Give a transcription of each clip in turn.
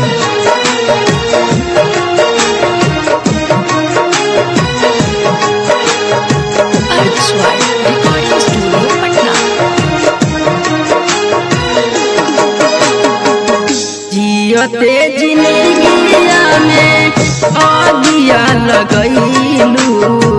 Artswar Recording Studio, Patna. जियते जिंदगिया में आगिया लगैलू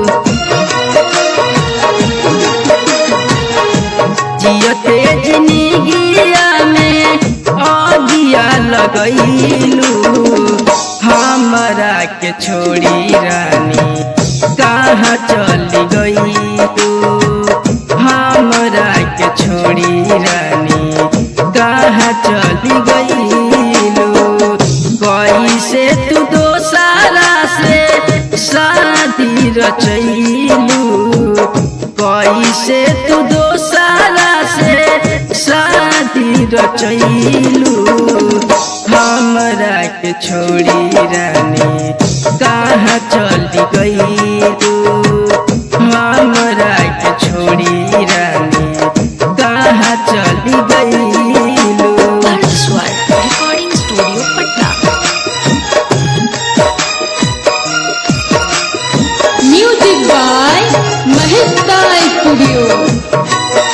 जियते जिंदगिया में आगिया लगैलू हमरा के छोड़ी रानी कहाँ चली गई हमरा के छोड़ी रानी कहाँ चली गईलू कैसे तू दोसारा से शादी रचैलू कैसे तू दोसारा से शादी रचैलू हमरा के छोड़ी रानी कहाँ चली गईलू हमरा के छोड़ी रानी कहाँ चली गईलू Artswar Recording Studio, Patna. Music by Mahesta Studio.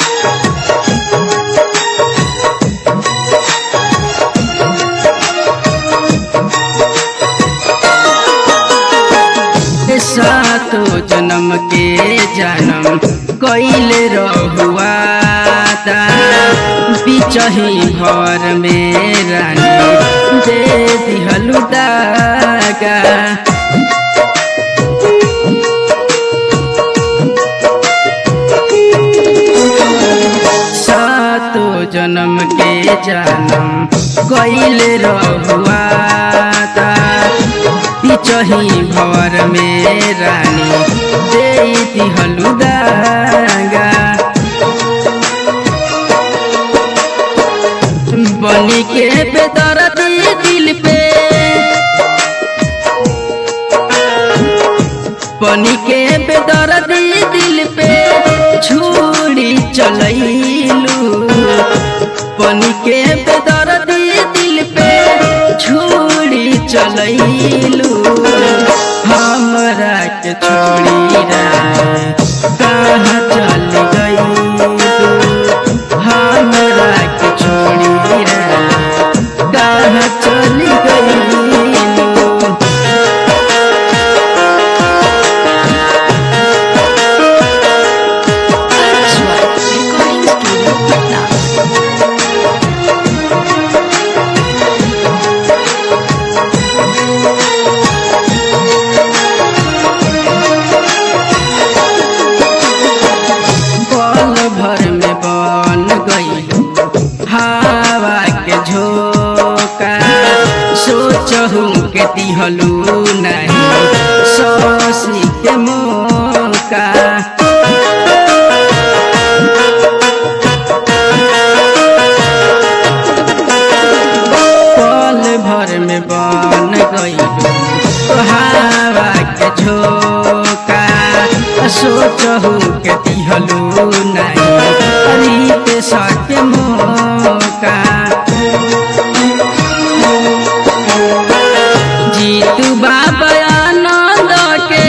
सातो जन्म के जन्म कैले रहुआ बिचही घर में रानी दे दिहलु दागा सातो जन्म के जन्म कैले रहुआ पिचही भवर में रानी दे दिहलु दागा बनी के बेदर्द दिल पे बनी के बेदर्द दिल पे छुरी चलैलू बनी के बेदर्द दिल पे छुरी चलैलू हमरा के छोड़ी रानी कहाँ चल गई हमरा के छोड़ी रानी कहाँ चल गई Artswar Recording Studio, Patna. पल भर में बन गई हवा के झोंका सोचहु के दिहलू नहीं ससी के मौका पल भर में बन गई हवा के झोंका सोचहु के दिहलू नहीं रीत सके मौका जीतू बाबा आनंद के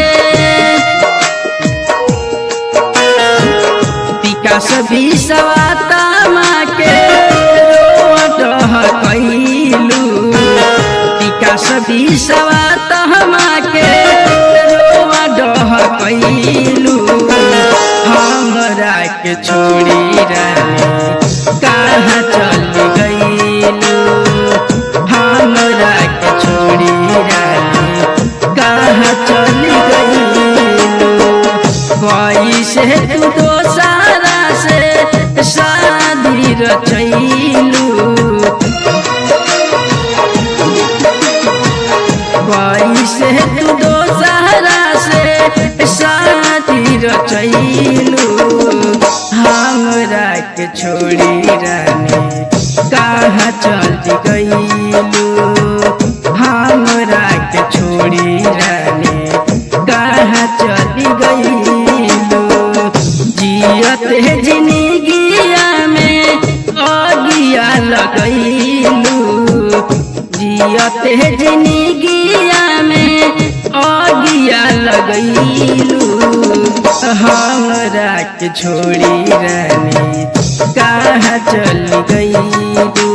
विकास भी सवाता माँ के रोड कैलू विकास भी सवाता माँ के रोड कैलू हमरा के छोड़ी रानी कहाँ चल गईलू हमरा के छोड़ी रानी कहाँ चल गईलू कैसे तू दोसारा से शादी रचैलू कैसे तू दोसारा से शादी रचैलू हमरा के छोड़ी रानी कहाँ चल गईलू हमरा के छोड़ी रानी कहाँ चल गईलू जियत जिंदगिया में अगिया लगैलू जियत जियते जिंदगिया में अगिया लगैलू हमरा के छोड़ी रानी कहाँ चल गईलू